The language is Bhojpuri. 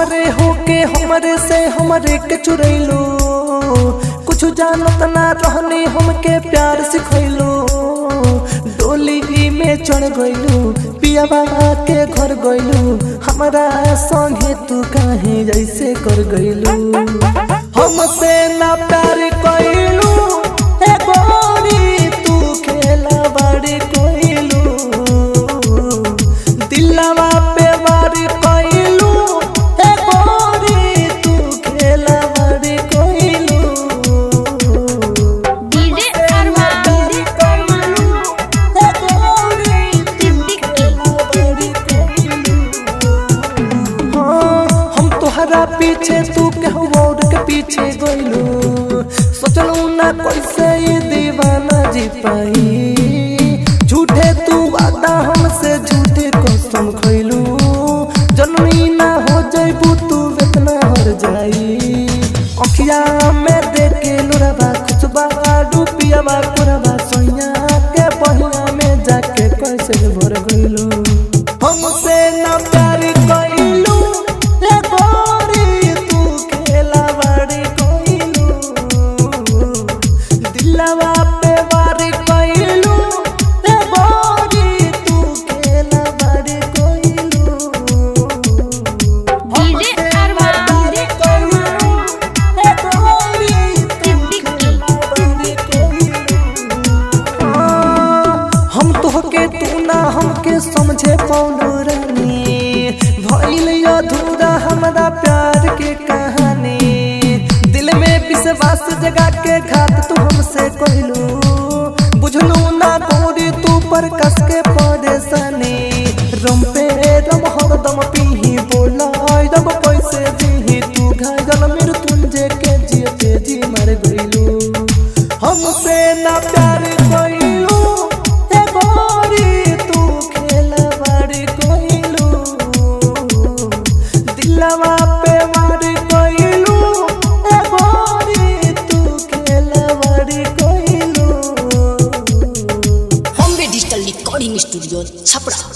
हमरे होके हमरे से हमरे के चुरैलो कुछ जानत ना रहनी हमके प्यार सिखैलो डोली में चढ़ गइलू पिया बाबा के घर गइलू हमरा संगे तू काहे जैसे कर गइलू हमसे ना प्यार कइलू ए गोरी तू खेला बड़ी कइलू दिलवा पे वार कइलू ए गोरी तू खेला बड़ी कइलू डीजे अरमान हम तोहरा पीछे तू केहू और के पीछे गइलू सोचलू ना कैसे ये दीवाना जी पाई झूठे तू वादा हमसे झूठे कसम खइलू जनमी ना हो जइबू तू इतना हर जाई अखिया में देख के लोरबा खुशबा डूबियाबा कोरबा सोइया के पहिया में जाके कैसे भर गइलू हमसे ना प्यार कइलू रे गोरी तू खेला बड़ी कइलू दिलवा पे वार कइलू रे गोरी तू खेला बड़ी कइलू डीजे अरमान हम तोहके तू ना हमके समझे पौनो रानी भइल अधूरा हमरा प्यार के कहानी दिल में विश्वास जगा के घात तू हमसे कहलू बुझलू ना गोरी तू पर कस के परेशानी रम पे रम हरदम पीही बोला रब पैसे दीही तू घायल मृत्युंजय के जियते जी मर गइलू हमसे ना प्यार कइलू ए गोरी तू खेला बड़ी कइलू दिलवा पे वार कइलू ए गोरी तू खेला बड़ी कइलू Bombay digital recording studio Chhapra